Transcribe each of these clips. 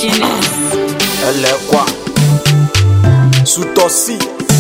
Guinness. ẹlẹ́kwà sùtọ́sí.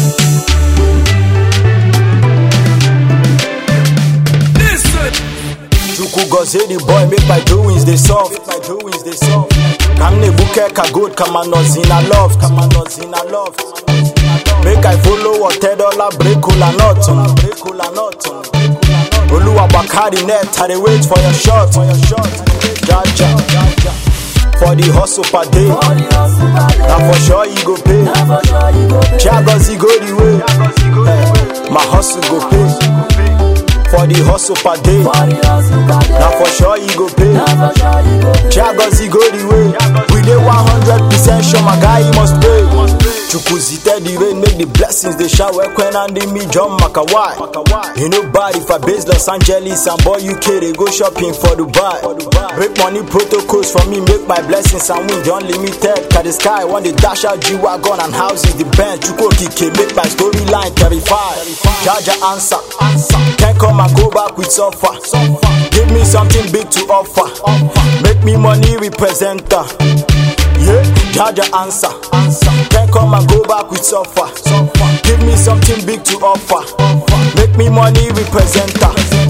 chukwu gozie the boy make my doings dey soft. Make my doings dey soft. kamne buke ka good kama nọzina loft. kama nọzina loft. make i follow ọ̀tẹ́dọ́là break kola nut. break kola nut. olúwa bakari net i dey wait for your shot. for your shot. jaja. for the hustle per day. na for sure you go pay. chiagozi go the way. Eh, my hustle go pay. for the hustle per day. na for sure you go pay. chiagozi go the way. we dey one hundred percent sure my guy he must pay. chukwuzite the rain make the blessings dey shower when and me john makawai. you know bad if i base los angeles and boy uk dey go shopping for dubai. break money protocols for me make my blessings and win the unlimited. Cause the sky want the dash out G-Wagon and houses the bench. Chukwu Okike make my storyline terrified. Jaja answer. Can't come and go back with suffer. Give me something big to offer. Make me money representer. Yeah, Jaja answer. Can't come and go back with suffer. Give me something big to offer. Make me money representer.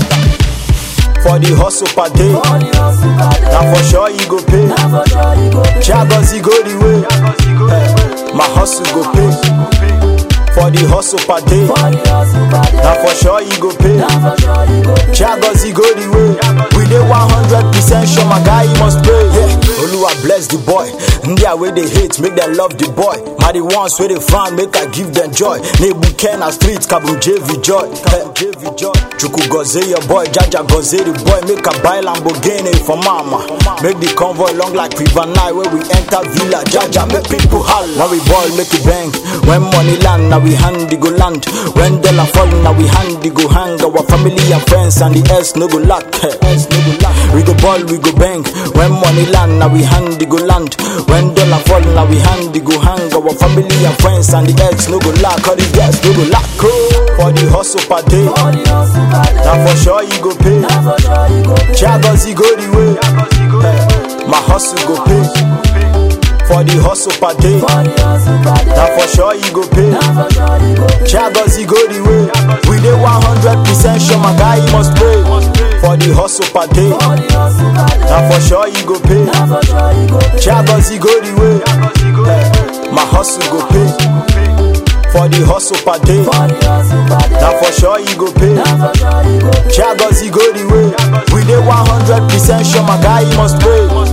For the hustle per day. Now for sure you go pay. Chiagozi go the way. Eh, my hustle go pay. For the hustle per day. Now for sure you go pay. Chiagozi go the way. We dey 100% sure my guy he must pay. Yeah. Oluwa bless the boy. India where they hate, make them love the boy. My the ones where they frown, make I give them joy. Nebu Kena street, Kabum JV joy. Kabum JV joy. Chuku goze your boy, Jaja goze the boy. Make a buy Lamborghini for mama. Make the convoy long like River Nile where we enter Villa. Jaja make people holler. Now we ball, make it bang. When money land, now we handy go land. When dollar fall, now we handy go hang. Our family and friends and the else no go lack. Else no go lack. We go ball, we go bang. When money land, now we handy go land. When dollar fall, now we handy go hang. Our family and friends and the else no go lack. All the girls no go lack. Oh, for the hustle per day. Now for sure you go pay. Chiagozi go the way. Eh, my hustle go pay. For the hustle per day. Now for sure you go pay. Chiagozi go the way. We dey 100% sure my guy he must pay. For the hustle per day. Now for sure you go pay. Chiagozi go the way. Eh, my hustle go pay. For the hustle per day. Now for sure you go pay. Chiagozi go the way. We dey 100% sure my guy he must pay.